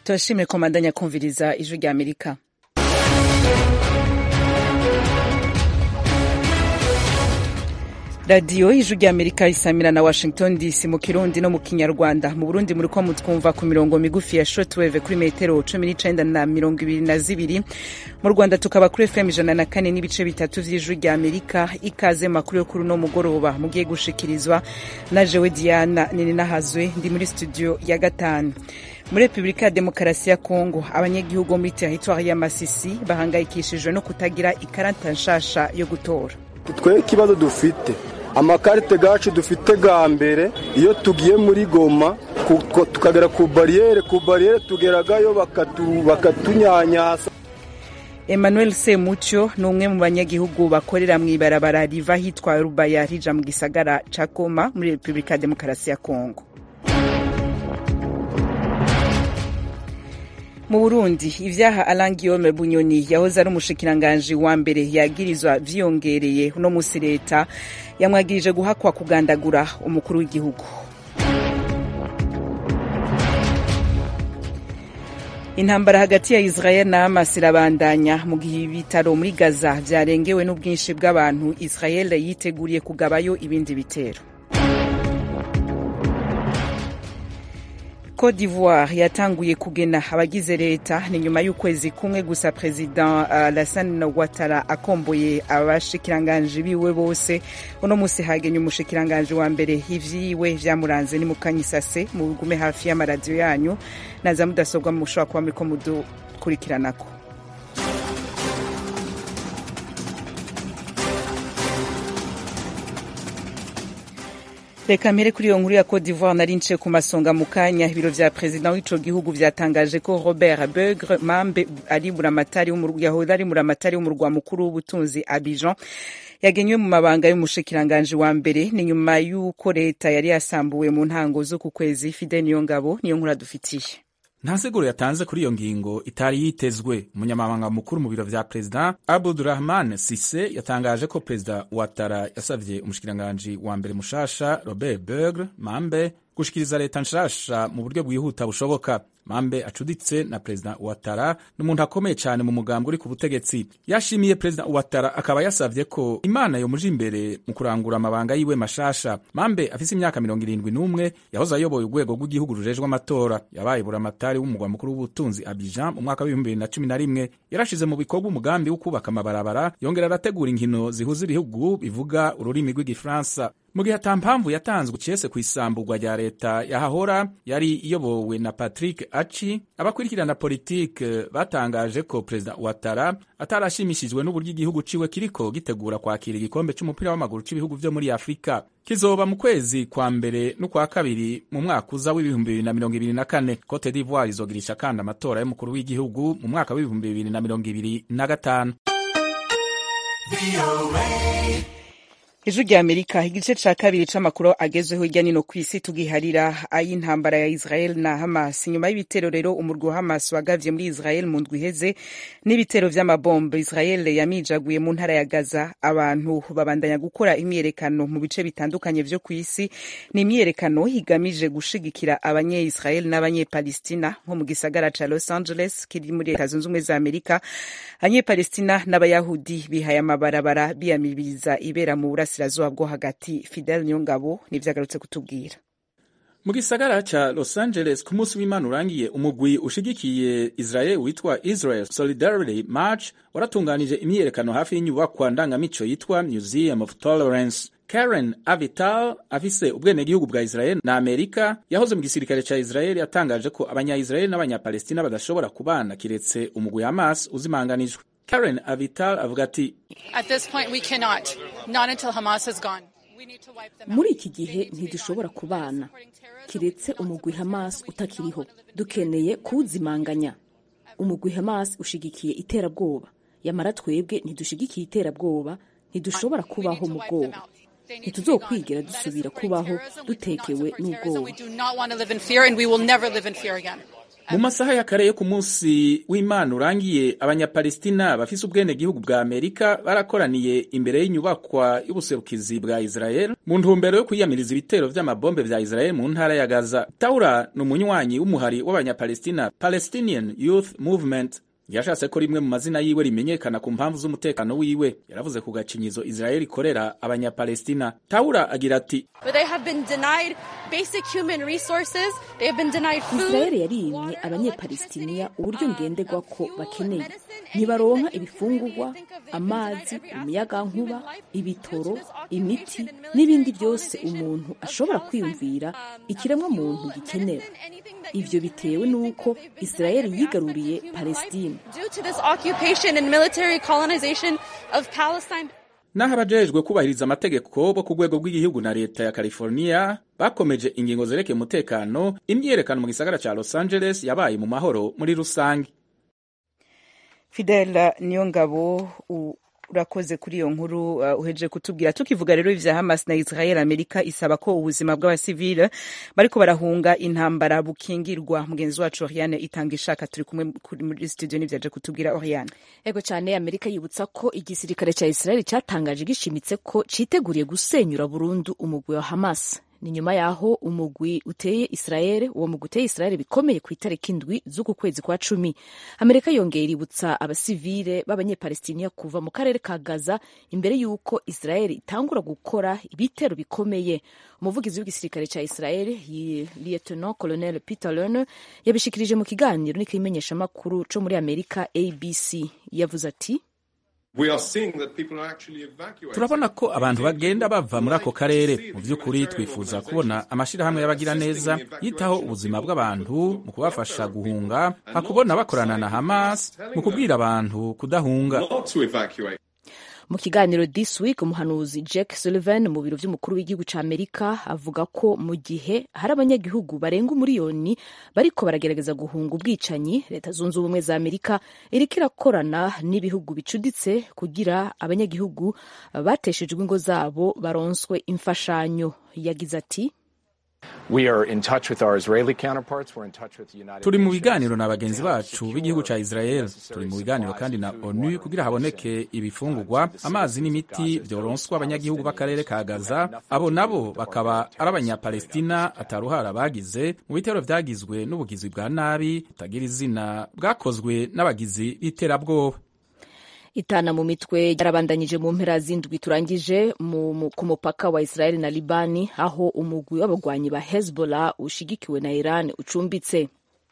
turashimye komandanya kumviriza ijwi rya amerika radiyo ijwi rya amerika isamira na washington dc mu kirundi no mu kinyarwanda mu burundi muri ko mutwumva ku mirongo migufi ya shortwave kuri metero cumi n'icenda na mirongo ibiri na zibiri mu rwanda tukaba kuri fm ijana na kane n'ibice bitatu vy'ijwi rya amerika ikaze makuru yo kuri uno mugoroba mugiye gushikirizwa na jewe diana nininahazwe ndi muri studio ya gatanu muri repubulika ya demokarasi ya kongo abanyagihugu bo muri teritwari ya masisi bahangayikishijwe no kutagira ikarata nshasha yo gutora twe ikibazo dufite amakarite gacu dufite ga mbere iyo tugiye muri goma tukagera ku bariyeri ku bariyeri tugeragayo bakatunyanyasa emmanuel semucyo ni umwe mu banyagihugu bakorera mu ibarabara riva hitwa rubaya rija mu gisagara ca goma muri repubulika ya demokarasi ya kongo mu burundi ivyaha alain guillaume bunyoni yahoze ari umushikiranganji wa mbere yagirizwa vyiyongereye uno musi leta yamwagirije guhakwa kugandagura umukuru w'igihugu intambara hagati ya israel na hamas irabandanya mu gihe ibitaro muri gaza vyarengewe n'ubwinshi bw'abantu israel yiteguriye kugabayo ibindi bitero Cote d'Ivoire yatanguye kugena abagize leta ni nyuma y'ukwezi kumwe gusa president uh, Alassane Ouattara akomboye abashikiranganji biwe bose uno musi hagenye umushikiranganji wa mbere ivyiwe vyamuranze ni mukanyisase mugume hafi y'amaradiyo yanyu naza mudasobwa mushobora kuba muriko mudukurikiranako reka mpere kuri iyo nkuru ya Cote d'Ivoire nari nce ku masonga mu kanya ibiro vya perezida w'ico gihugu vyatangaje ko Robert Beugre Mambe ari buramatari yahoze ari buramatari w'umurwa mukuru w'ubutunzi Abidjan yagenywe mu mabanga y'umushikiranganji wa mbere ni nyuma y'uko leta yari yasambuwe mu ntango z'uku kwezi Fidel Niyongabo niyo nkuru adufitiye nta nsiguro yatanze kuri iyo ngingo itari yitezwe umunyamabanga mukuru mu biro vya perezida abudurahman sise yatangaje ko perezida watara yasavye umushikiranganji wa mbere mushasha robert bergre mambe gushikiriza leta nshasha mu buryo bwihuta bushoboka mambe acuditse na perezida watara ni umuntu akomeye cyane mu mugambwe uri ku butegetsi yashimiye perezida watara akaba yasavye ko imana yomuja imbere mu kurangura amabanga yiwe mashasha mambe afise imyaka mirongo irindwi n'umwe yahoze ayoboye urwego rw'igihugu rujejwe amatora yabaye buramatari w'umugwa mukuru w'ubutunzi abijan mu mwaka w'ibihumbi bibiri na cumi na rimwe yarashize mu bikorwa umugambi wo kubaka amabarabara yongera arategura inkino zihuza ibihugu bivuga ururimi rw'igifaransa mu gihe ata mpamvu yatanzwe cese ku isamburwa rya leta yahahora yari iyobowe na patrick aci abakurikirana politike batangaje ko perezida watara atarashimishijwe n'uburyo igihugu ciwe kiriko gitegura kwakira igikombe c'umupira w'amaguru c'ibihugu vyo muri afurika kizoba mu kwezi kwa mbere n'ukwa kabiri mu mwaka uza w'ibihumbi bibiri na mirongo ibiri na kane cote d'ivoire izogirisha kandi amatora y'umukuru w'igihugu mu mwaka w'ibihumbi bibiri na mirongo ibiri na gatanu ijwi rya amerika igice ca kabiri c'amakuru agezweho hirya nino kw'isi tugiharira ay'intambara ya israel na hamas nyuma y'ibitero rero umurwi wa hamas wagavye muri israel mu ndwi iheze n'ibitero vy'amabombe israel yamijaguye mu ntara ya gaza abantu babandanya gukora imyiyerekano mu bice bitandukanye vyo kw'isi ni imyiyerekano igamije gushigikira abanye-israel n'abanye-palestina nko mu gisagara ca los angeles kiri muri leta zunze ubumwe za amerika abanye-palestina n'abayahudi bihaye amabarabara biyamiriza ibera mu burasi burasirazuba bwo hagati fidel niyongabo nivyagarutse kutubwira mu gisagara ca los angeles ku munsi w'imana urangiye umugwi ushigikiye israel witwa israel solidarity march waratunganije imyiyerekano hafi y'inyubakwa ndangamico yitwa museum of tolerance karen avital afise ubwenegihugu bwa israel na amerika yahoze mu gisirikare ca israel yatangaje ko abanya-israel n'abanyapalestina badashobora kubana kiretse umugwi hamas uzimanganijwe Karen Avital avuga ati muri iki gihe ntidushobora kubana kiretse umugwi Hamas utakiriho dukeneye kuwuzimanganya umugwi Hamas ushigikiye iterabwoba yamara twebwe ntidushigikiye iterabwoba ntidushobora kubaho mu bwoba ntituzokwigera dusubira kubaho dutekewe n'ubwoba mu masaha ya kare yo ku munsi w'imana urangiye abanyapalestina bafise ubwenegihugu bwa amerika barakoraniye imbere y'inyubakwa y'ubuserukizi bwa israel mu ntumbero yo kwiyamiriza ibitero vy'amabombe vya israel mu ntara ya gaza taura ni umunywanyi w'umuhari w'abanyapalestina palestinian youth movement yashatse ko rimwe mu mazina yiwe rimenyekana ku mpamvu z'umutekano wiwe yaravuze ku gacinyizo israel ikorera abanyapalestina taura agira ati israel yarimye abanyepalestiniya uburyo ngenderwa ko bakeneye ntibaronka ibifungurwa amazi umuyagankuba ibitoro imiti n'ibindi byose umuntu ashobora kwiyumvira ikiremwa muntu gikenera ivyo bitewe n'uko israel yigaruriye palestine naho abajejwe kubahiriza amategeko bo ku rwego rw'igihugu na leta ya california bakomeje ingingo zerekeye umutekano imyiyerekano mu gisagara ca los angeles yabaye mu mahoro muri rusange fidel niyongabo urakoze kuri iyo nkuru uh, uheje kutubwira tukivuga rero ivya Hamas na Israel Amerika isaba ko ubuzima bw'abasivile bariko barahunga intambara bukingirwa mugenzi wacu Oriane itanga ishaka turi kumwe muri studio n'ivyaje kutubwira Oriane ego cyane Amerika yibutsa ko igisirikare ca Israel cyatangaje gishimitse ko citeguriye gusenyura burundu umugwi wa Hamas ni nyuma yaho umugwi uteye Israel uwo mugwi uteye Israel bikomeye ku itariki indwi z'uku kwezi kwa cumi Amerika yongera iributsa abasivile b'abanyepalestiniya kuva mu karere ka Gaza imbere y'uko Israel itangura gukora ibitero bikomeye umuvugizi w'igisirikare ca Israel Lieutenant Colonel Peter Lerner yabishikirije mu kiganiro n'ikimenyeshamakuru co muri Amerika ABC yavuze ati turabona ko abantu bagenda bava muri ako karere mu by'ukuri twifuza kubona amashyirahamwe y'abagira neza yitaho ubuzima bw'abantu mu kubafasha guhunga hakubona bakorana na hamas mu kubwira abantu kudahunga mu kiganiro this week umuhanuzi jack sullivan mu biro by'umukuru w'igihugu cya amerika avuga ko mu gihe hari abanyagihugu barenga umuriyoni bariko baragerageza guhunga ubwicanyi leta zunze ubumwe za amerika iriko irakorana n'ibihugu bicuditse kugira abanyagihugu bateshejwe ingo zabo baronswe imfashanyo yagize ati turi mu biganiro na bagenzi bacu b'igihugu ca Israel turi mu biganiro kandi na ONU kugira haboneke ibifungurwa amazi n'imiti vyoronswa abanyagihugu b'akarere ka Gaza abo nabo bakaba ari abanyapalestina ataruhara bagize mu bitero vyagizwe n'ubugizi bwa nabi butagira izina bwakozwe n'abagizi b'iterabwoba itana mu mitwe yarabandanyije mu mpera z'indwi turangije ku mupaka wa Israel na Libani aho umugwi w'abagwanyi ba Hezbollah ushigikiwe na Iran ucumbitse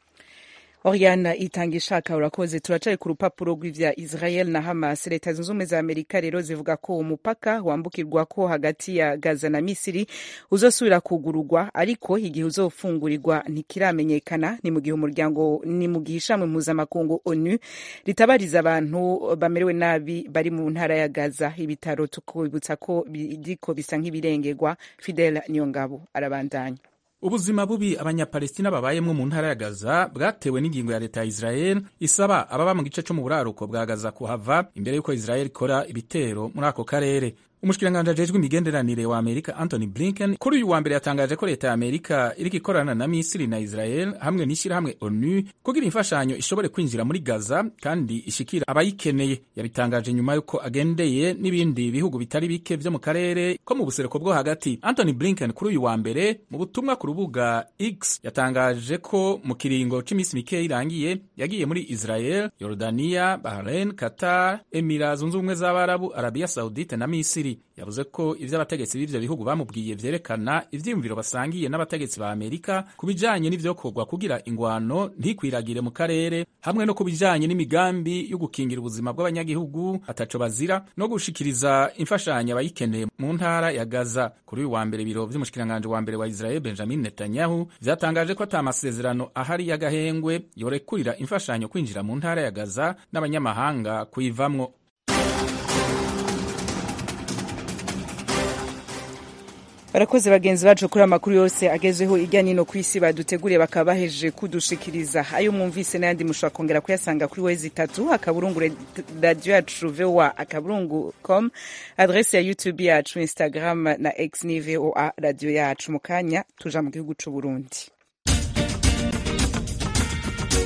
Oriana itanga ishaka urakoze turacari ku rupapuro rw'ivya Israel na Hamas leta zunze ubumwe za Amerika rero zivuga ko umupaka wambukirwa ko hagati ya Gaza na Misiri uzosubira kugurugwa ariko igihe uzofungurirwa ntikiramenyekana ni mu gihe umuryango ni mu gihe ishamwe mpuzamakungu ONU ritabariza abantu bamerewe nabi bari mu ntara ya Gaza ibitaro tukibutsa ko biriko bisa nk'ibirengerwa Fidel Niyongabo arabandanya ubuzima bubi abanyapalestina babayemwo mu ntara ya gaza bwatewe n'ingingo ya leta ya israel isaba ababa mu gice co mu buraruko bwa gaza kuhava imbere y'uko israel ikora ibitero muri ako karere umushikiranganji ajejwe imigenderanire wa amerika anthony blinken kuri uyu wa mbere yatangaje ko leta ya amerika iriko ikorana na misiri na israel hamwe n'ishyirahamwe onu kugira imfashanyo ishobore kwinjira muri gaza kandi ishikira abayikeneye yabitangaje nyuma y'uko agendeye n'ibindi bihugu bitari bike vyo mu karere ko mu buseruko bwo hagati anthony blinken kuri uyu wa mbere mu butumwa ku rubuga x yatangaje ko mu kiringo c'imisi mikeya irangiye yagiye muri israel yordania bahrain qatar emira zunze ubumwe z'abarabu arabia saudite na misiri yavuze ko ivyo abategetsi b'ivyo bihugu bamubwiye vyerekana ivyiyumviro basangiye n'abategetsi ba amerika ku bijanye n'ivyokorwa kugira ingwano ntikwiragire mu karere hamwe no ku bijanye n'imigambi yo gukingira ubuzima bw'abanyagihugu ataco bazira no gushikiriza imfashanyo abayikeneye mu ntara ya gaza kuri uyu wa mbere ibiro vy'umushikiranganje wa mbere wa israel benjamin netanyahu vyatangaje ko ata masezerano ahari y'agahengwe yorekurira imfashanyo kwinjira mu ntara ya gaza n'abanyamahanga kuyivamwo barakoze bagenzi bacu kuri amakuru yose agezweho irya nino ku isi baduteguriye bakaba bahejeje kudushikiriza ayo mwumvise n'ayandi mushobora kongera kuyasanga kuri wezi itatu akaburungu radiyo yacu voa akaburungu com adrese ya youtube yacu instagram na x ni voa radiyo yacu mu kanya tuja mu gihugu c'uburundi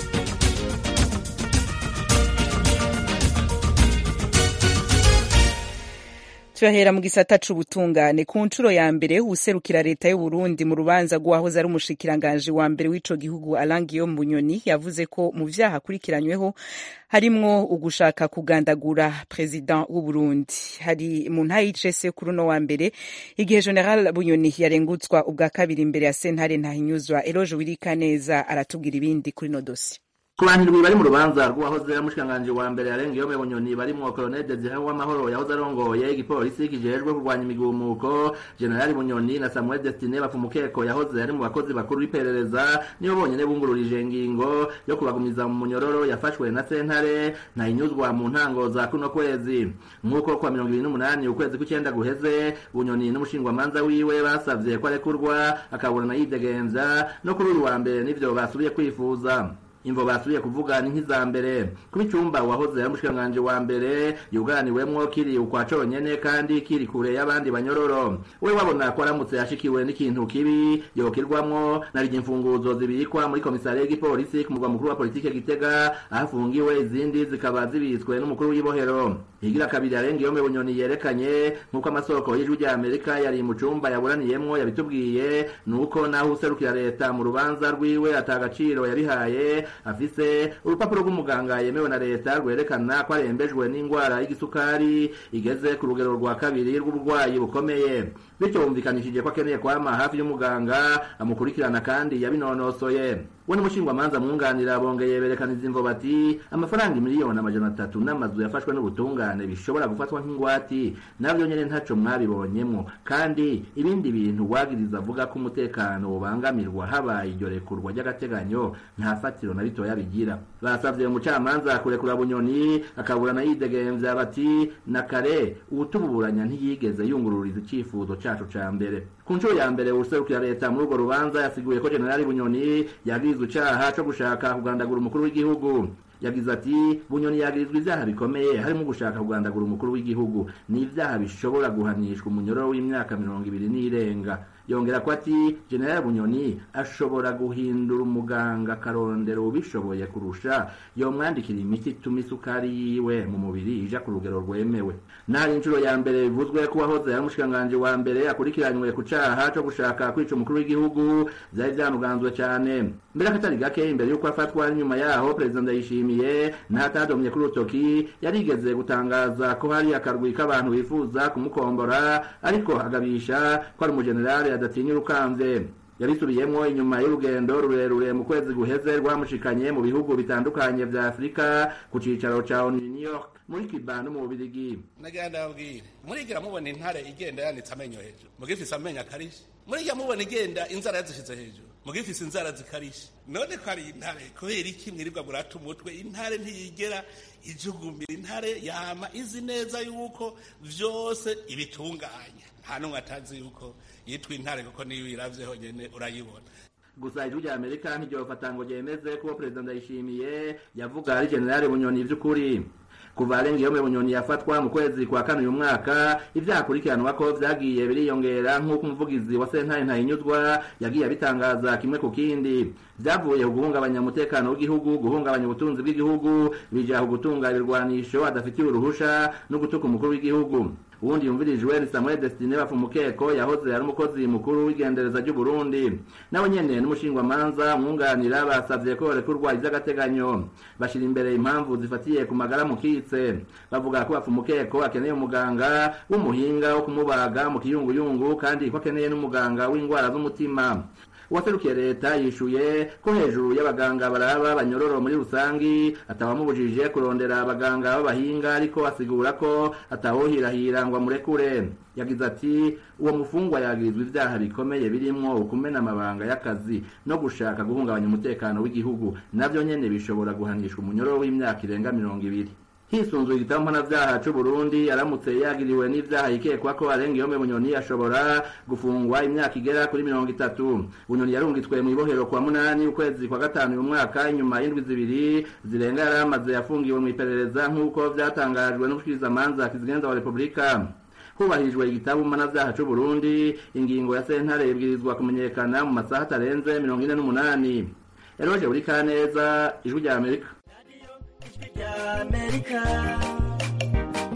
turahera mu gisata c'ubutungane ku nshuro ya mbere uwuserukira leta y'uburundi mu rubanza rw'uwahoze ari umushikiranganji wa mbere w'ico gihugu Alain Guillaume Bunyoni yavuze ko mu vyaha akurikiranyweho harimwo ugushaka kugandagura president w'uburundi hari mu nta y'icese kuri uno wa mbere igihe general Bunyoni yarengutswa ubwa kabiri imbere ya sentare ntahinyuzwa Eloge Wirikaneza aratubwira ibindi kuri no dossier ku bantu indwi bari mu rubanza rw'uwahoze ari umushikiranganji wa mbere yarenga iyo bunyoni barimwo colonel desire w'amahoro yahoze arongoye igipolisi kijejwe kurwanya imigumuko generali bunyoni na samuel destine bafumukeko yahoze ari mu bakozi bakuru b'iperereza nibo bonyene bungururije ingingo yo kubagumiza mu munyororo yafashwe na sentare ntayinyuzwa mu ntango za kuno kwezi nk'uko kwa mirongo ibiri n'umunani ukwezi kw'icenda guheze bunyoni n'umushingwamanza wiwe basavye ko arekurwa akaburana yidegemvya no kuri uyu wa mbere n'ivyo basubiye kwifuza imvo basubiye kuvuga ni nk'iza mbere kuba icumba wahoze ari umushikiranganji wa mbere yuganiwemwo kiri ukwa conyene kandi kiri kure y'abandi banyororo we wabona ko aramutse yashikiwe n'ikintu kibi yokirwamwo narije imfunguzo zibikwa muri komisariya y'igipolisi ku murwa mukuru wa politike gitega aho afungiwe izindi zikaba zibitswe n'umukuru w'ibohero higira kabiri arenga iyo bunyoni yerekanye nk'uko amasoko y'ijwi rya amerika yari mu cumba yaburaniyemwo yabitubwiye nuko naho userukira leta mu rubanza rwiwe atagaciro yabihaye afise urupapuro rw'umuganga yemewe na leta rwerekana ko arembejwe n'indwara y'igisukari igeze ku rugero rwa kabiri rw'uburwayi bukomeye bityo bumvikanishije ko akeneye kwama hafi y'umuganga amukurikirana kandi yabinonosoye we n'umushingwamanza mwunganira bongeye berekana izimvo bati amafaranga miliyoni amajana atatu n'amazu yafashwe n'ubutungane bishobora gufatwa nk'ingwati navyo nyene ntaco mwabibonyemwo kandi ibindi bintu wagiriza avuga ko umutekano ubangamirwa habaye iryo rekurwa ry'agateganyo nta fatiro na bitoya bigira basavye umucamanza kurekura bunyoni akaburana yidegemvya bati na kare uwutuburanya ntiyigeze yungururiza icifuzo cacu ca mbere ku nshuro ya mbere userukira leta muri urwo rubanza yasiguye ko generali bunyoni yagirizwa icaha co gushaka kugandagura umukuru w'igihugu yagize ati bunyoni yagirizwa ivyaha bikomeye harimo gushaka kugandagura umukuru w'igihugu ni ivyaha bishobora guhanishwa umunyororo w'imyaka mirongo ibiri n'irenga yongera ko ati general bunyoni ashobora guhindura umuganga akarondera ubishoboye kurusha yomwandikira imiti ituma isukari yiwe mu mubiri ija ku rugero rwemewe nari inshuro ya mbere bivuzwe ko uwahoze ari umushikiranganji wa mbere akurikiranywe ku caha co gushaka kwica umukuru w'igihugu vyari vyanuganzwe cane mbere akatari gake imbere y'uko afatwa n'inyuma yaho perezida ndayishimiye ntatadomye kuri urutoki yarigeze gutangaza ko hari akarwi k'abantu bifuza kumukombora ariko agabisha ko ari umujenerali adatinya urukamvye yabisubiyemwo inyuma y'urugendo rurerure mu kwezi guheze rwamushikanye mu bihugu bitandukanye vya afurika ku cicaro ca onu new york muri kiba no mu bubirigi nagira ndababwire murigira mubona intare igenda yanitse amenyo hejuru mugifise amenyo akarishe murigira mubona igenda inzara yazishize hejuru mugifise inzara zikarishe none ko ari intare kubera iki mwirirwa murata umutwe intare ntiyigera ijugumira intare yama izi neza yuko vyose ibitunganya nta n'umwe atazi yuko yitwa intare kuko niyo uyiravye honyene urayibona gusa ijwi rya amerika ntiryofata ngo ryemeze ko perezida ndayishimiye yavuga ari generali bunyoni vy'ukuri kuva arengeyome bunyoni yafatwa mu kwezi kwa kane uyu mwaka ivyaha akurikiranwa ko vyagiye biriyongera nk'uko umuvugizi wa sentare ntahinyuzwa yagiye abitangaza kimwe ku kindi vyavuye ku guhungabanya umutekano w'igihugu guhungabanya ubutunzi bw'igihugu bija ku gutunga ibirwanisho adafitiye uruhusha no gutuka umukuru w'igihugu uwundi yumvirijwe ni samuel destine bafumukeko yahoze ari umukozi mukuru w'igendereza ry'uburundi nawe nyene n'umushingwamanza mwunganira basavye ko rekurwa ivy'agateganyo bashira imbere impamvu zifatiye ku magara mukitse bavuga ko bafumukeko akeneye umuganga w'umuhinga wo kumubaga mu kiyunguyungu kandi ko akeneye n'umuganga w'indwara z'umutima uwaserukiye leta yishuye ko hejuru y'abaganga baraba banyororo muri rusangi atawamubujije kurondera abaganga b'abahinga ariko asigura ko atawohirahira ngo amurekure yagize ati uwo mufungwa yagirizwa ivyaha bikomeye birimwo ukumena amabanga y'akazi no gushaka guhungabanya umutekano w'igihugu navyo nyene bishobora guhanishwa umunyororo w'imyaka irenga mirongo ibiri hisunzuye igitabo mpanavyaha c'uburundi aramutse yagiriwe n'ivyaha yikekwa ko arenga iyo bunyoni ashobora gufungwa imyaka igera kuri mirongo itatu bunyoni yarungitswe mw'ibohero kwa munani ukwezi kwa gatanu uyu mwaka inyuma y'indwi zibiri zirenga yari amaze yafungiwe mw'iperereza nk'uko vyatangajwe n'umushikirizamanza kizigenza wa repubulika hubahirijwe igitabo mpanavyaha c'uburundi ingingo ya sentare ibwirizwa kumenyekana mu masaha atarenze mirongo ine n'umunani eroje buri kaneza ijwi rya amerika amerika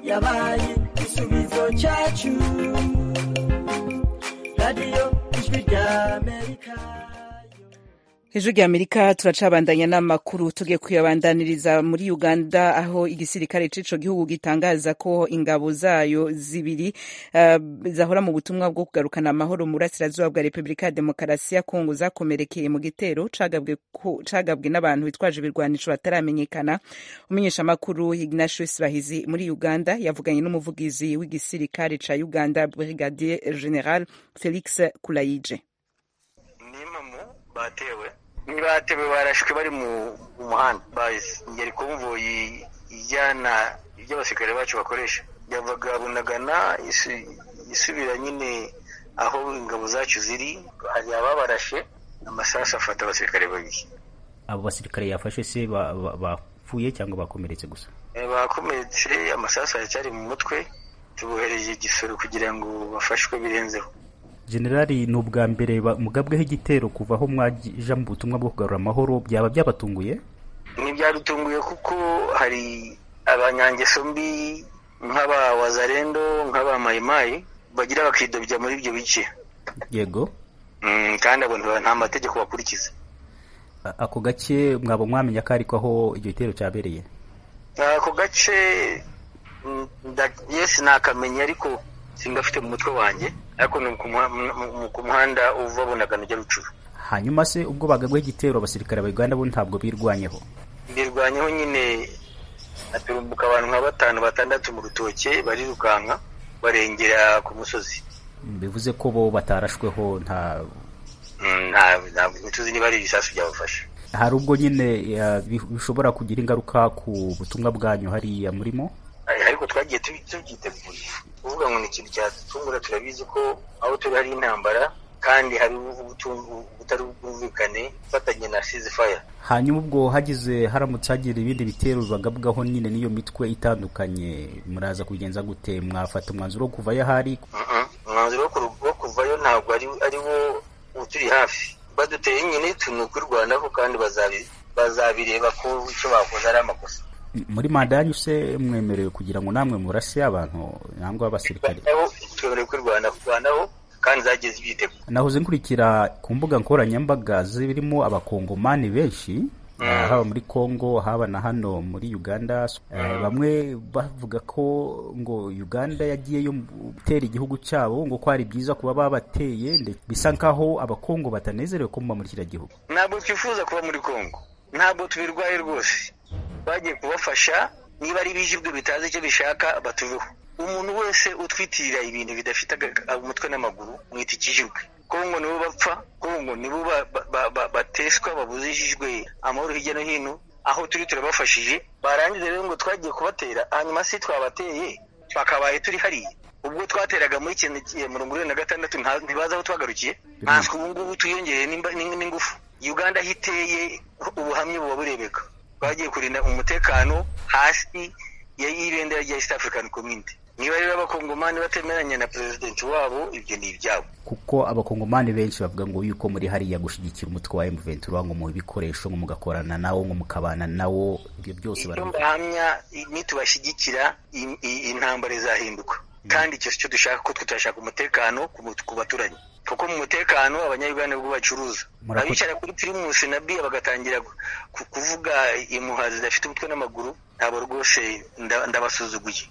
yabaye igisubizo cyacu radiyo ijwi rya amerika hejuru ya amerika turacabandanya n'amakuru tugiye kuyabandaniriza muri uganda aho igisirikare c'ico gihugu gitangaza ko ingabo zayo zibiri uh, zahora mu butumwa bwo kugarukana amahoro mu burasirazuba bwa repubulika ya demokarasi ya kongo zakomerekeye mu gitero cagabwe n'abantu bitwaje ibirwanisho bataramenyekana umumenyeshamakuru ignatius bahizi muri uganda yavuganye n'umuvugizi w'igisirikare ca uganda brigadier general felix kulayije batewe batewe barashwe bari mu muhanda ngeri konvoyi ijyana ibyo abasirikare bacu bakoresha yavaga bunagana isubira nyine aho ingabo zacu ziri hari ababarashe amasasu afata abasirikare babiri abo basirikare yafashe se bapfuye cyangwa bakomeretse gusa bakomeretse amasasu aracyari mu mutwe tubohereje igisoro kugira ngo bafashwe birenzeho generali ni ubwa mbere mugabweho igitero kuva aho mwaja mu butumwa bwo kugarura amahoro byaba byabatunguye ntibyadutunguye kuko hari abanyangeso mbi nk'aba wazarendo nk'aba mayimayi bagira bakidobya muri ibyo bice yego kandi abo nta mategeko bakurikiza ako gace mwaba mwamenya ko ariko aho icyo gitero cyabereye ako gace yesi nakamenya ariko singafite mu mutwe wanjye ariko ni ku muhanda uva bunagana ujya rucuru hanyuma se ubwo bagagweho igitero abasirikare ba uganda bo ntabwo birwanyeho birwanyeho nyine haturumbuka abantu nka batanu batandatu mu rutoke barirukanka barengera ku musozi bivuze ko bo batarashweho nta ntabwo ntituzi niba ari ibisasu byabafashe hari ubwo nyine bishobora kugira ingaruka ku butumwa bwanyu hariya murimo ariko twagiye tubyiteguye kuvuga ngo ni ikintu cyadutungura turabizi ko aho turi hari intambara kandi hari ubutari bwumvikane ufatanye na sizifaya hanyuma ubwo hagize haramutse hagira ibindi bitero bagabwaho nyine n'iyo mitwe itandukanye muraza kubigenza gute mwafata umwanzuro wo kuvayo ahari umwanzuro wo kuvayo ntabwo ari wo uturi hafi baduteye nyine ni ukwirwanaho kandi bazabireba ko icyo bakoze ari amakosa muri manda yanyu se mwemerewe kugira ngo namwe murase abantu nangwa abasirikare twemerewe kwirwanaho kandi zageze ibyitego nahoze nkurikira ku mbuga nkoranyambaga zirimo abakongomani benshi haba muri congo haba na hano muri uganda bamwe bavuga ko ngo uganda yagiyeyo gutera igihugu cyabo ngo ko ari byiza kuba babateye bisa nkaho abakongo batanezerewe ko muba muri kiriya gihugu ntabwo twifuza kuba muri congo ntabwo tubirwaye rwose bagiye kubafasha niba ari ibijibwe bitazi icyo bishaka batuveho umuntu wese utwitirira ibintu bidafite umutwe n'amaguru mwita ikijibwe kongo nibo bapfa kongo nibo bateswa babuzishijwe amahoro hirya no hino aho turi turabafashije barangiza rero ngo twagiye kubatera hanyuma si twabateye twakabaye turi hariya ubwo twateraga muri mirongo irindwi na gatandatu ntibazi aho twagarukiye ntanswe ubu ngubu tuyongereye n'ingufu uganda aho iteye ubuhamya buba burebeka twagiye kurinda umutekano hasi y'ibendera rya east african community niba rero abakongomani batemeranya na perezidenti wabo ibyo ni ibyabo kuko abakongomani benshi bavuga ngo yuko muri hariya gushyigikira umutwe wa M23 ngo mu bikoresho ngo mugakorana nawo ngo mukabana nawo ibyo byose barahamya nitubashyigikira intambara izahinduka kandi icyo cyo dushaka ko twe turashaka umutekano ku baturanyi kuko mu mutekano abanyayuganda bwo bacuruza abicara kuri pirimusi na biya bagatangira kuvuga impuha zidafite umutwe n'amaguru ntabwo rwose ndabasuzuguye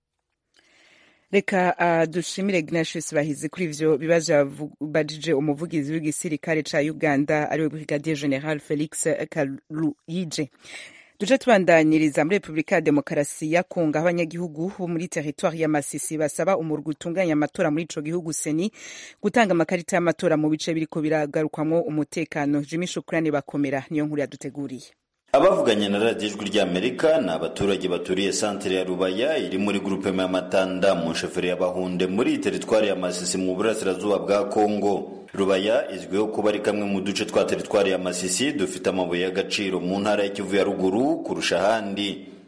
reka uh, dushimire Ignatius Bahizi kuri ivyo bibazo yabajije umuvugizi w'igisirikare ca Uganda ariwe Brigadier General Felix Kaluyije duce tubandaniriza muri Repubulika ya Demokarasi ya Kongo aho abanyagihugu bo muri teritwari ya Masisi basaba umurwi utunganya amatora muri ico gihugu seni gutanga amakarita y'amatora mu bice biriko biragarukwamwo umutekano Jimmy Shukrani bakomera niyo nkuru yaduteguriye abavuganye na radiyo ijwi ry'amerika ni abaturage baturiye santere ya rubaya iri muri gurupe ya matanda mu nsheferi ya bahunde muri teritwari ya masisi mu burasirazuba bwa kongo rubaya izwiho kuba ari kamwe mu duce twa teritwari ya masisi dufite amabuye y'agaciro mu ntara y'ikivu ya ruguru kurusha ahandi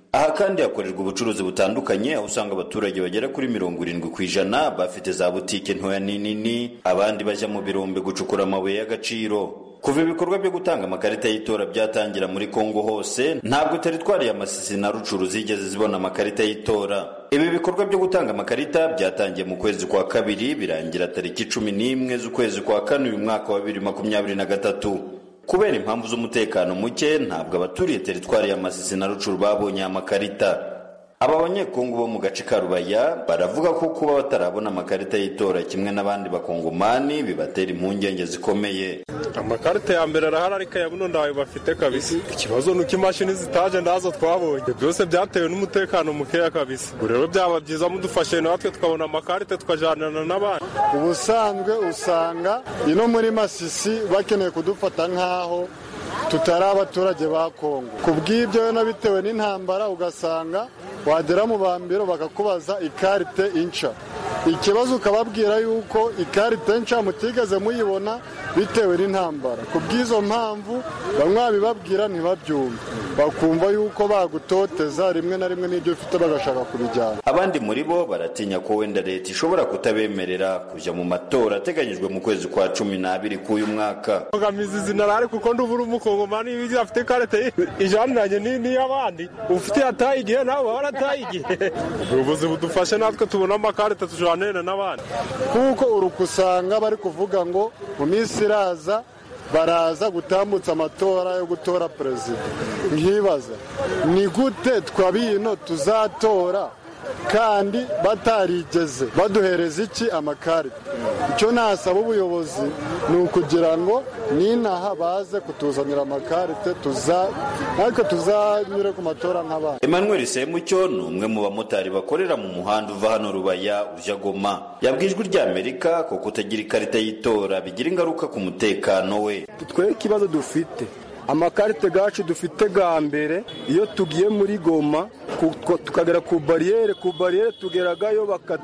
aha kandi hakorerwa ubucuruzi butandukanye aho usanga abaturage bagera kuri mirongo irindwi ku ijana bafite za butike ntoya n'inini abandi bajya mu birombe gucukura amabuye y'agaciro kuva ibikorwa byo gutanga amakarita y'itora byatangira muri kongo hose ntabwo teritwari ya masisi na rucuru zigeze zibona amakarita y'itora ibi bikorwa byo gutanga amakarita byatangiye mu kwezi kwa kabiri birangira tariki cumi n'imwe z'ukwezi kwa kane uyu mwaka wa bibiri makumyabiri na gatatu kubera impamvu z'umutekano muke ntabwo abaturiye teritwari ya masisi na rucuru babonye amakarita aba banyekongo bo mu gace ka rubaya baravuga ko kuba batarabona amakarita y'itora kimwe n'abandi bakongomani bibatera impungenge zikomeye amakarita ya mbere arahari ariko aya buno ntayo bafite kabisa ikibazo ni uko imashini zitaje ndazo twabonye byose byatewe n'umutekano mukeya kabisa ubwo rero byaba byiza mudufashe natwe tukabona amakarita tukajanana n'abandi ubusanzwe usanga ino muri masisi bakeneye kudufata nk'aho tutari abaturage ba kongo ku bw'ibyo rero bitewe n'intambara ugasanga wagera mu bambiro bakakubaza ikarite inca ikibazo ukababwira yuko ikarite nca mutigeze muyibona bitewe n'intambara ku bw'izo mpamvu bamwe babibabwira ntibabyumve bakumva yuko bagutoteza rimwe na rimwe n'ibyo ufite bagashaka kubijyana abandi muri bo baratinya ko wenda leta ishobora kutabemerera kujya mu matora ateganyijwe mu kwezi kwa cumi n'abiri k'uyu mwaka mbogamizi zinarari kuko ndubura umukongomani iyo afite ikarite ijaniranye n'iy'abandi ufite yataye igihe nawe waba warataye igihe ubuyobozi budufashe natwe tubona amakarita tujanire n'abandi kuko uruka usanga bari kuvuga ngo mu minsi iraza baraza gutambutsa amatora yo gutora perezida nkibaza ni gute twabino tuzatora kandi batarigeze baduhereza iki amakarita icyo nasaba ubuyobozi ni ukugira ngo n'inaha baze kutuzanira amakarite natwe tuzanyure ku matora nk'abandi emmanuel semucyo ni umwe mu bamotari bakorera mu muhanda uva hano rubaya ujya goma yabwiye ijwi ry'amerika ko kutagira ikarita y'itora bigira ingaruka ku mutekano we twe ikibazo dufite amakarite gacu dufite ga mbere iyo tugiye muri goma tukagera ku bariyeri ku bariyeri tugeragayo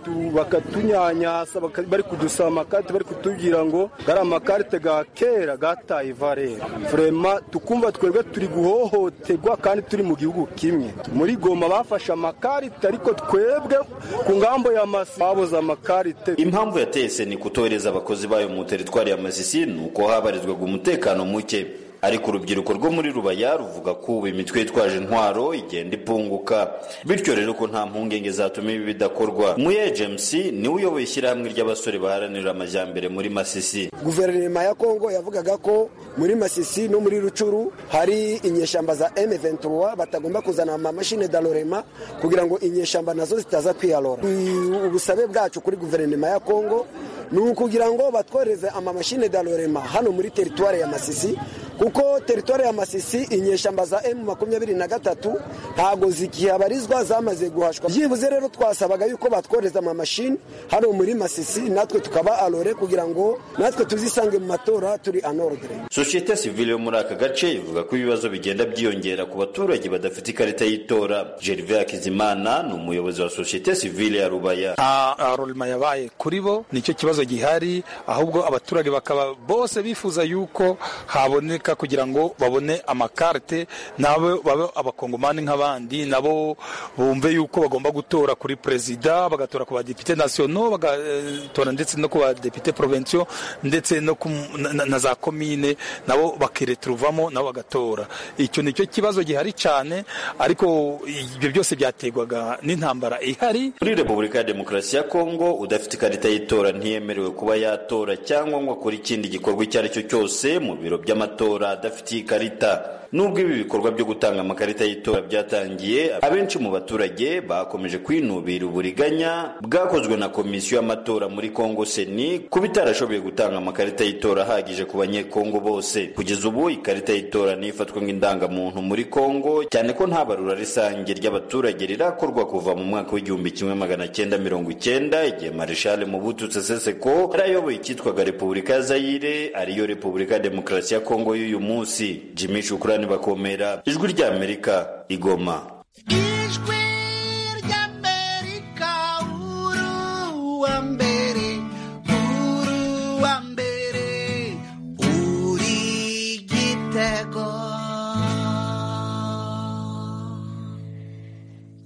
bakatunyanyasa bari kudusaba amakarite bari kutubwira ngo gari amakarite ga kera gataye ivarere furema tukumva twebwe turi guhohoterwa kandi turi mu gihugu kimwe muri goma bafashe amakarite ariko twebwe ku ngambo ya masi babuze amakarite impamvu yateye seni kutohereza abakozi bayo mu teritwari ya masisi ni uko habarizwaga umutekano muke ariko urubyiruko rwo muri rubaya ruvuga ko ubu imitwe yitwaje intwaro igenda ipunguka bityo rero ko nta mpungenge zatuma ibi bidakorwa muye james niwe uyoboye ishyirahamwe ry'abasore baharanira amajyambere muri masisi guverinoma ya kongo yavugaga ko muri masisi no muri rucuru hari inyeshyamba za m23 batagomba kuzana amamashini dalorema kugira ngo inyeshyamba nazo zitaza kwiyalora ubusabe bwacu kuri guverinoma ya kongo ni ukugira ngo batwohereze amamashini dalorema hano muri teritwari ya masisi kuko teritwari ya masisi inyeshyamba za emu makumyabiri na gatatu ntabwo zikihabarizwa zamaze guhashwa byibuze rero twasabaga yuko batwohereza amamashini hano muri masisi natwe tukaba alore kugira ngo natwe tuzisange mu matora turi anordre sosiyete sivile yo muri aka gace ivuga ko ibibazo bigenda byiyongera ku baturage badafite ikarita y'itora gervais hakizimana ni umuyobozi wa sosiyete sivile ya rubaya nta rolima yabaye kuri bo nicyo kibazo gihari ahubwo abaturage bakaba bose bifuza yuko haboneka kugira ngo babone amakarite nabo babe abakongomani nk'abandi nabo bumve yuko bagomba gutora kuri perezida bagatora ku badepite nasiono bagatora ndetse no ku badepite provensiyo ndetse no na za komine nabo bakireturuvamo nabo bagatora icyo ni cyo kibazo gihari cyane ariko ibyo byose byaterwaga n'intambara ihari muri repubulika ya demokarasi ya kongo udafite ikarita y'itora ntiyemerewe kuba yatora cyangwa ngo akore ikindi gikorwa icyo ari cyo cyose mu biro by'amatora adafitiye ikarita nubwo ibi bikorwa byo gutanga amakarita y'itora byatangiye abenshi mu baturage bakomeje kwinubira uburiganya bwakozwe na komisiyo y'amatora muri kongo seni kuba itarashoboye gutanga amakarita y'itora ahagije ku banyekongo bose kugeza ubu ikarita y'itora ntifatwa nk'indangamuntu muri kongo cyane ko nta barura rusange ry'abaturage rirakorwa kuva mu mwaka w'igihumbi kimwe magana cyenda mirongo icyenda igihe marishale mubutu seseseko yari ayoboye icyitwaga repubulika ya zayire ariyo repubulika ya demokarasi ya kongo y'uyu munsi jimmy shukurani bakomera ijwi ry'amerika igoma ijwi ry'amerika uruwa mbere uruwa mbere uri gitego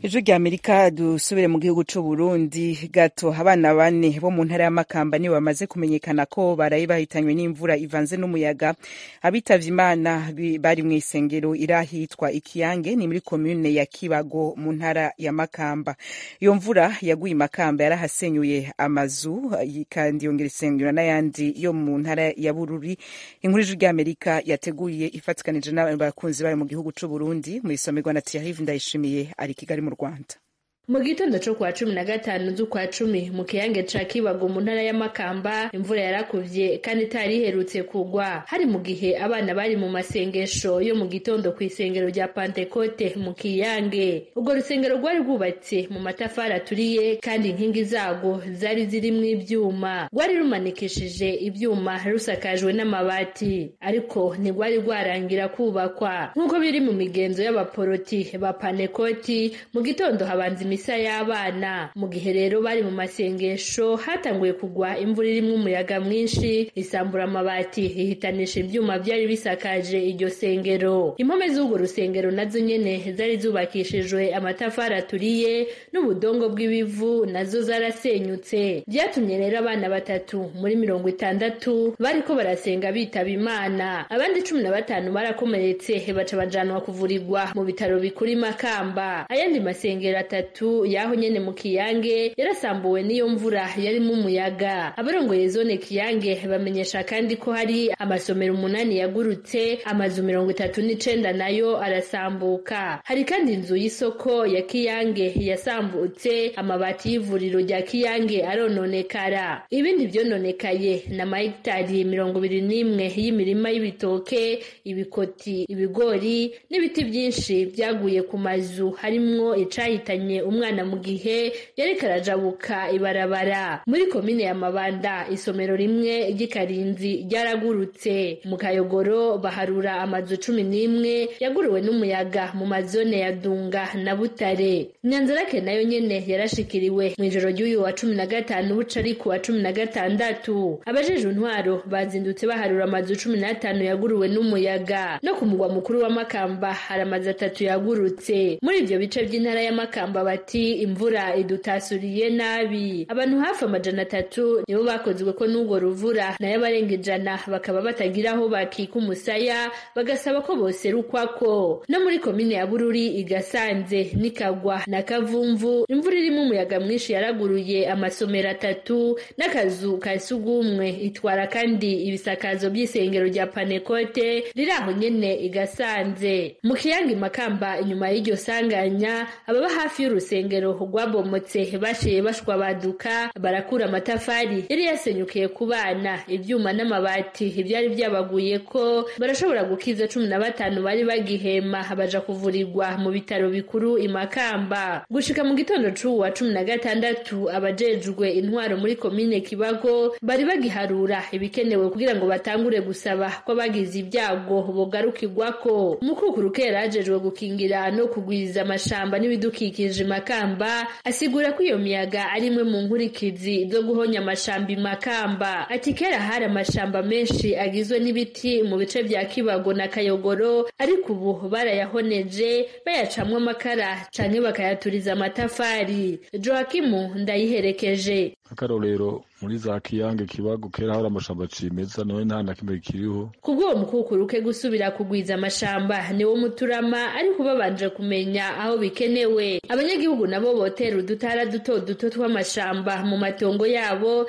ejo rya amerika dusubire mu gihugu c'u burundi gato abana bane bo mu ntara y'amakamba nibo bamaze kumenyekana ko baraye bahitanywe n'imvura ivanze n'umuyaga abitavye imana bi- bari mu isengero irahitwa ikiyange ni muri komune ya kibago mu ntara ya makamba iyo mvura yaguye i makamba yarahasenyuye amazu kandi yongera isenyura n'ayandi yo mu ntara ya bururi inkuru ijwi rya amerika yateguye ifatikanije n'abakunzi bayo mu gihugu c'u burundi mu isomerwa na thierry ndayishimiye ari i kigali mu rwanda mu gitondo cyo kwa cumi na gatanu z'ukwa cumi mu kiyange ca kibago mu ntara y'amakamba imvura yarakuvye kandi itari iherutse kugwa hari mu gihe abana bari mu masengesho yo mu gitondo ku isengero rya pantekote mu kiyange urwo rusengero rwari rwubatse mu matafari aturiye kandi inkingi zarwo zari zirimwo ivyuma rwari rumanikishije ivyuma rusakajwe n'amabati ariko ntirwari rwarangira kubakwa nk'uko biri mu migenzo y'abaporoti ba panekoti mu gitondo habanza imisa y'abana mu gihe rero bari mu masengesho hatanguye kugwa imvura irimwo umuyaga mwinshi isambura amabati ihitanisha ivyuma vyari bisakaje iryo sengero impome z'urwo rusengero nazo nyene zari zubakishijwe amatafari aturiye n'ubudongo bw'ibivu nazo zarasenyutse vyatumye rero abana batatu muri mirongo itandatu bariko barasenga bitaba imana abandi cumi na batanu barakomeretse baca bajanwa kuvurirwa mu bitaro bikuru i makamba ayandi masengero atatu yaho nyene mu kiyange yarasambuwe n'iyo mvura yarimo umuyaga abarongoye zone kiyange bamenyesha kandi ko hari amasomero umunani yagurutse amazu mirongo itatu n'icenda nayo arasambuka hari kandi inzu y'isoko ya kiyange yasambutse amabati y'ivuriro rya kiyange arononekara ibindi vyononekaye na mahegitari mirongo ibiri n'imwe y'imirima y'ibitoke ibikoti ibigori n'ibiti vyinshi vyaguye ku mazu harimwo icahitanye umwana mu gihe yariko arajabuka ibarabara muri komine ya mabanda isomero rimwe ry'ikarinzi ryaragurutse mu kayogoro baharura amazu cumi n'imwe yaguruwe n'umuyaga mu mazone ya dunga na butare nyanzarake nayo nyene yarashikiriwe mu ijoro ry'uyu wa cumi na gatanu buca ari ku wa cumi na gatandatu abajejwe intwaro bazindutse baharura amazu cumi n'atanu yaguruwe n'umuyaga no ku mugwa mukuru wa makamba hari amazu atatu yagurutse muri ivyo bice vy'intara ya makamba bati imvura idutasuriye nabi abantu hafi amajana atatu nibo bakozwe ko n'urwo ruvura nayo abarenga ijana bakaba batagira aho bakika umusaya bagasaba ko boserukwako no muri komine ya bururi igasanze n'ikagwa na kavumvu imvura irimo umuyaga mwinshi yaraguruye amasomero atatu n'akazu ka sugumwe itwara kandi ibisakazo by'isengero rya panekote riri aho nyene igasanze mu kiyange makamba inyuma y'iryo sanganya ababa hafi y'urusengero rwabomotse bashiye bashwa baduka barakura amatafari yari yasenyukiye ku bana ivyuma n'amabati ivyari vyabaguye ko barashobora gukiza cumi na batanu bari bagihema baja kuvurirwa mu bitaro bikuru imakamba gushika mu gitondo c'uwa cumi na gatandatu abajejwe intwaro muri komine kibago bari bagiharura ibikenewe kugira ngo batangure gusaba ko abagize ibyago bogarukirwako umukukuruke yari ajejwe gukingira no kugwiza amashamba n'ibidukikije makamba asigura ko iyo miyaga ari imwe mu nkurikizi zo guhonya amashamba imakamba ati kera hari amashamba menshi agizwe n'ibiti mu bice vya kibago na kayogoro ariko ubu barayahoneje bayacamwo amakara canke bakayaturiza amatafari joakimu ndayiherekeje nk'akarorero muri za kiyange kibago kera hari amashamba cimeza nawe nta na kimwe kiriho kubw'uwo mukukuruke gusubira kugwiza amashamba niwo muturama ariko babanje kumenya aho bikenewe abanyagihugu nabo botera udutara duto duto tw'amashamba mu matongo yabo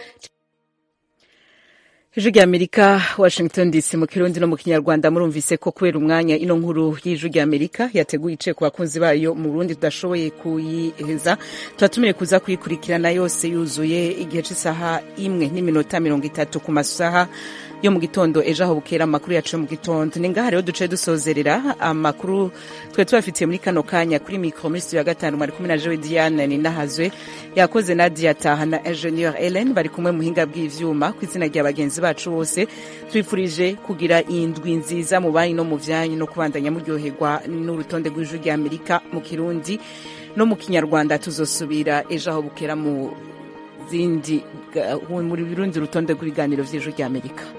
ijwi rya amerika washington dc mu kirundi no mu kinyarwanda murumvise ko kubera umwanya ino nkuru y'ijwi rya amerika yateguye ice ku bakunzi bayo mu burundi tudashoboye kuyiheza turatumiye kuza kuyikurikirana yose yuzuye igihe cy'isaha imwe n'iminota mirongo itatu ku masaha yo mu gitondo ejo aho bukera amakuru yacu yo mu gitondo ni ngaha rero duce dusozerera amakuru twe tubafitiye muri kano kanya kuri mikoro muri studio ya gatanu mwari kumwe na jewe diane ninahazwe yakoze nadia taha na ingenieur ellen bari kumwe muhinga bw'ivyuma ku izina rya bagenzi bacu bose twifurije kugira indwi nziza mu banyu no mu vyanyu no kubandanya muryoherwa n'urutonde rw'ijwi rya amerika mu kirundi no mu kinyarwanda tuzosubira ejo aho bukera mu zindi muri birundi urutonde rw'ibiganiro vy'ijwi rya amerika